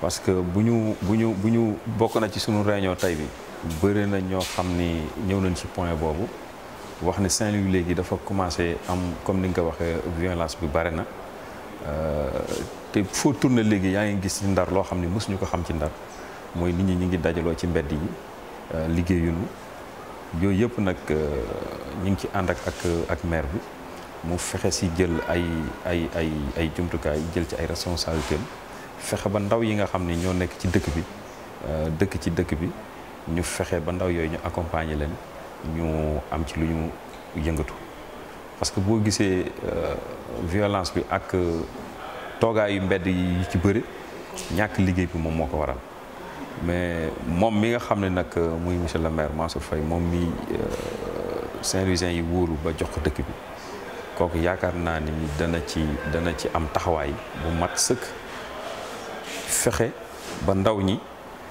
parce que bu ñu bu ñu bu ñu bokk na ci sunu réunion tey bi bëri na ñoo xam ni ñëw nañ ci point boobu wax ne Saint-Louis léegi dafa commencé am comme ni nga ko waxee violence bi bare na te foo tourné léegi yaa ngi gis ci ndar loo xam ne mosuñu ko xam ci ndar mooy nit ñi ñu ngi dajaloo ci mbedd yi liggéeyuñu yooyu yëpp nag ñu ngi ci ànd ak ak ak maire bi mu fexe si jël ay ay ay ay jumtukaay jël ci ay responsabilités fexe ba ndaw yi nga xam ne ñoo nekk ci dëkk bi dëkk ci dëkk bi ñu fexe ba ndaw yooyu ñu accompagner leen ñu am ci lu ñu yëngatu parce que boo gisee violence bi ak toogaayu mbedd yi ci bëri ñàkk liggéey bi moom moo ko waral mais moom mi nga xam ne nag muy monsieur le maire Mansour Faye moom mi Saint-Louisien yi wóolu ba jox ko dëkk bi kooku yaakaar naa ni dana ci dana ci am taxawaay bu mat sëkk fexe ba ndaw ñi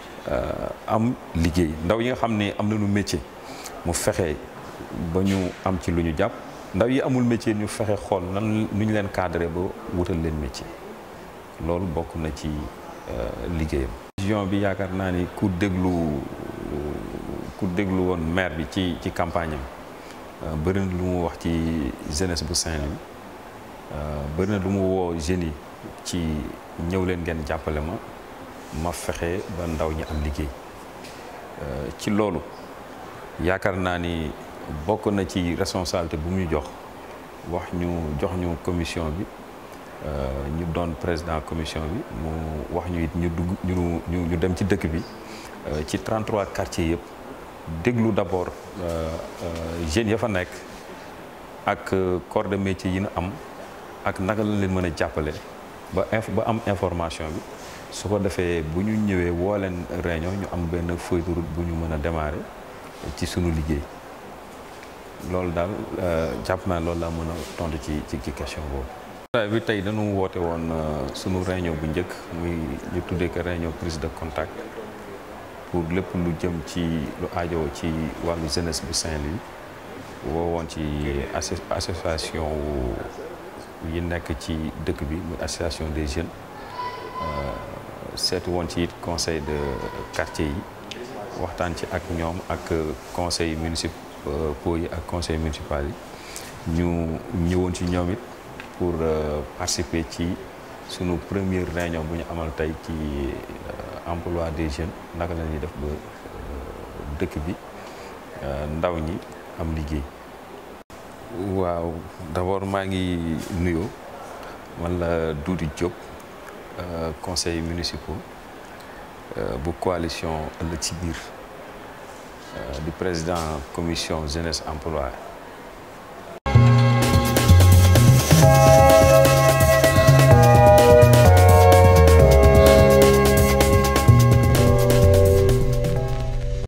am liggéey ndaw yi nga xam ne am nañu métier mu fexe ba ñu am ci lu ñu jàpp ndaw yi amul métier ñu fexe xool nan nu ñu leen cadré ba wutal leen métier loolu bokk na ci liggéeyam. vision bi yaakaar naa ni ku déglu ku déglu woon maire bi ci ci campagne am bëri na lu mu wax ci jeunesse bu Saint-Louis bëri na lu mu woo jeunes yi ci ñëw leen ngeen jàppale ma ma fexe ba ndaw ñi am liggéey ci loolu yaakaar naa ni bokk na ci responsabilité bu mu ñu jox wax ñu jox ñu commission bi ñu doon président commission bi mu wax ñu it ñu dugg ñu ñu dem ci dëkk bi ci 33 quartiers yëpp déglu d'abord jeunes ya fa nekk ak corps de métier yi ñu am ak naka la leen mën a jàppale ba inf ba am information bi su ko defee bu ñu ñëwee woo leen réunion ñu am benn feuille de route bu ñu mën a démarrer ci sunu liggéey loolu daal jàpp naa loolu laa mën a tontu ci ci ci question boobu. bi tey dañu woote woon sunu réunion bu njëkk muy ñu tuddee ko réunion prise de contact pour lépp lu jëm ci lu aajoo ci wàllu jeunesse bu Saint-Louis woo woon ci association yi nekk ci dëkk bi muy association des jeunes seetu woon ci conseil de quartier yi waxtaan ci ak ñoom ak conseil municipaux yi ak conseil municipal yi ñu ñëwoon ci ñoom it pour participer ci sunu première réunion bu ñu amal tey ci emploi des jeunes naka la ñuy def ba dëkk bi ndaw ñi am liggéey. waaw d'abord maa ngi nuyoo man la Doudou Diop conseil municipal bu coalition ëllëg ci biir di président commission jeunesse emploi